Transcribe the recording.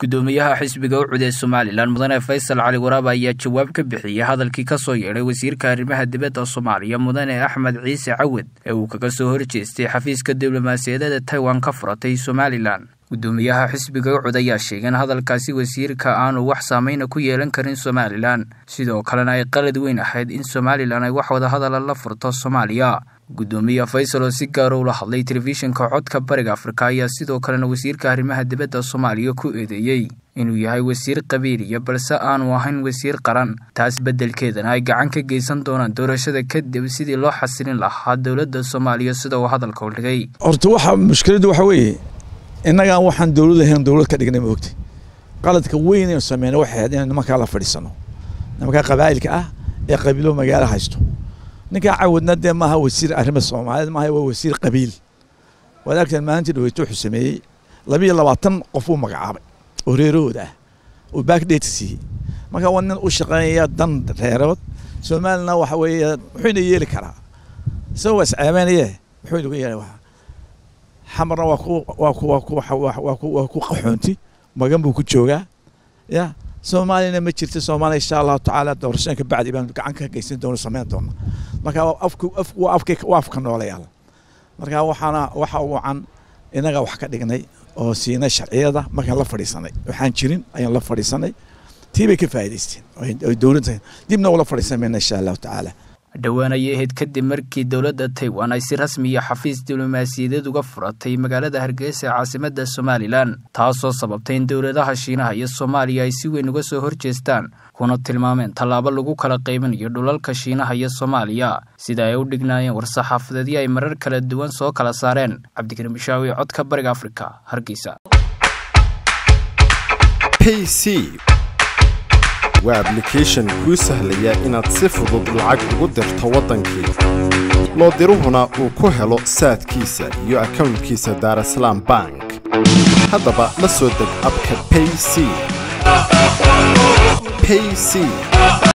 gudoomiyaha xisbiga u cudee somalilan mudane faysal cali waraab ayaa jawaab ka bixiyey hadalkii ka soo yeedhay wasiirka arrimaha dibadda soomaaliya mudane axmed ciise cawad ee uu kaga soo horjeestay xafiiska diblomaasiyadeeda taiwan ka furatay somalilan gudoomiyaha xisbiga ucud ayaa sheegay in hadalkaasi wasiirka aanu wax saameyna ku yeelan karin somalilan sidoo kalena ay qalad weyn ahayd in somalilan ay wax wadahadala la furto soomaaliya gudoomiye faysal oo si gaara ula hadlay telefishinka codka bariga afrika ayaa sidoo kalena wasiirka arrimaha dibadda soomaaliya ku eedeeyey inuu yahay wasiir qabiiliya balse aanu ahayn wasiir qaran taas beddelkeedana ay gacan ka geysan doonaan doorashada kadib sidii loo xasilin lahaa dowladda soomaaliya sida uu hadalka u dhigay horta waxa mushkiladdu waxa weeye innagaan waxaan dowlad ahayn dowlad ka dhignay maogtay qaladka weyn aynu sameyna waxay ahayd inaan nimankaa la fadhiisano nimankaa qabaa'ilka ah ee qabiilo magaalo haysto ninkaa cawadna dee maaha wasiir arrima soomaaliyeed maaha waa wasiir qabiil waad argteen maalintii dhaweyto wuxuu sameeyey labiyo labaatan qof uu magacaabay oo reerahooda ah oo backdate siiyey marka waa nin u shaqeynaya dan reerood soomaalina waxa weeye wuxuuna yeeli karaa isagoo waa isceebeynaye wuxuu inagu yeelay waa xamarna waa ku waa ku waa ku waa ku waa ku qaxoonti magan buu ku joogaa ya soomaaliyana ma jirta soomaaliya insha allahu tacaala doorashooyinka bacdi baan gacan ka geysan doona samayn doona marka afku af waa afka waa afka noolayaal marka waxaana waxa wacan inaga wax ka dhignay oo siinay sharciyada markaan la fadhiisanay waxaan jirin ayaan la fadhiisanay tii bay ka faa'iidaysteen ay dowladda dibna ula fadhiisan mayna insha allahu tacaala dhowaan ayay ahayd kadib markii dowladda taiwan ay si rasmiya xafiis diblomaasiyadeed uga furatay magaalada hargeysa ee caasimadda somalilan taasoo sababtay in dowladaha shiinaha iyo soomaaliya ay si weyn uga soo horjeestaan kuna tilmaameen tallaabo lagu kala qaybinayo dhulalka shiinaha iyo soomaaliya sida ay u dhignaayeen war-saxaafadeedyo ay marar kala duwan soo kala saareen cabdikariim bishaawi codka bariga afrika hargeysa waa ablication kuu sahlaya inaad si fudud lacag ugu dirto waddankii loo diruhuna uu ku helo saadkiisa iyo akownkiisa daarasalaam bank haddaba la soo deg abka payc